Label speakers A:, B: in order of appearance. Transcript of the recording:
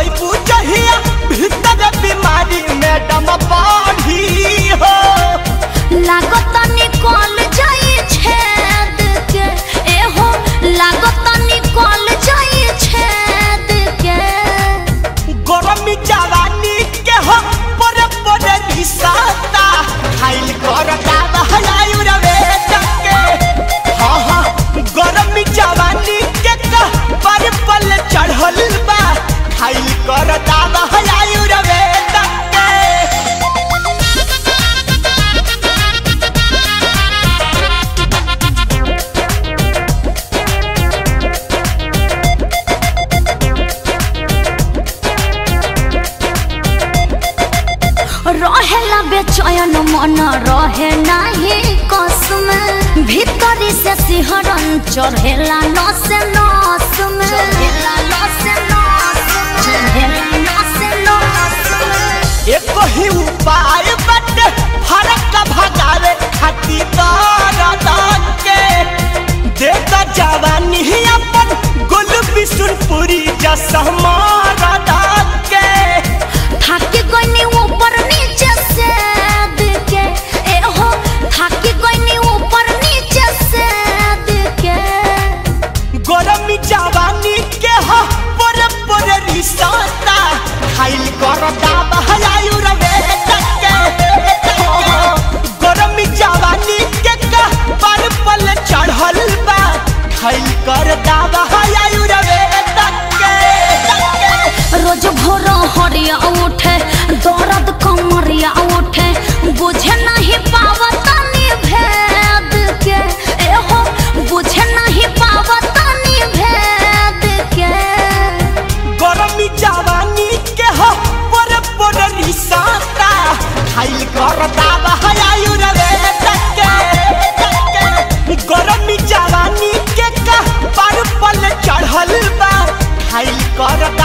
A: जइबू जहिया भीतर बीमारी मैडम बाढ़ी हो
B: लागत निकल जाई छेद के एहो लागत निकल जाई छेद के
A: गरमी जवानी के हो पर पर रिसाता खाइल कर दादा हलायु रवे टके हाँ हाँ गरमी जवानी के का पर पल चढ़ल बा खाइल कर दादा हलायु रवे टके
B: रहेला बेचैन मन रहे नाही कसम भीतरी से सिहरन चढ़ेला नस नस में चढ़ेला नस नस चढ़ेला नस नस
A: एक ही उपाय बटे फरक भगावे खाती दान के देता जवानी ही अपन गुल बिसुनपुरी जसमारा दान के
B: थाकी गइनी ऊपर नीचे से के ए हो थाकी गइनी ऊपर नीचे से के
A: गरमी जवानी के हो पर पर रिसाता खाइल कर दाब हलायु रवे टके गरमी जवानी के का पर पल चढ़ल बा खाइल कर दाब हलायु रवे टके टके
B: रोज भोर हरिया उठे दर्द कमरिया उठे बुझे नहीं पावतानी भेद के ए हो बुझे नहीं पावतानी भेद के
A: गरमी जवानी के हो पर पर रिसाता खाइल कर दाब हलायु रवे टके टके गरमी जवानी के का पर पल चढ़ल बा खाइल कर